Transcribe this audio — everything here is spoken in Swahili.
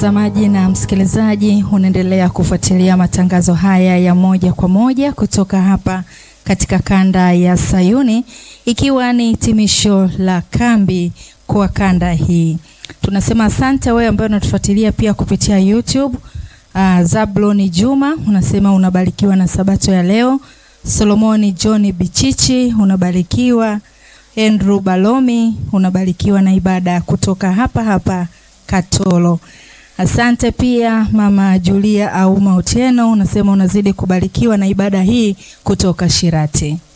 Mtazamaji na msikilizaji, unaendelea kufuatilia matangazo haya ya moja kwa moja kutoka hapa katika kanda ya Sayuni, ikiwa ni hitimisho la kambi kwa kanda hii. Tunasema asante wewe ambaye unatufuatilia pia kupitia YouTube. Uh, Zabloni Juma unasema unabarikiwa na sabato ya leo. Solomoni John Bichichi unabarikiwa. Andrew Balomi unabarikiwa na ibada kutoka hapa hapa Katoro. Asante pia mama Julia Auma Otieno unasema unazidi kubarikiwa na ibada hii kutoka Shirati.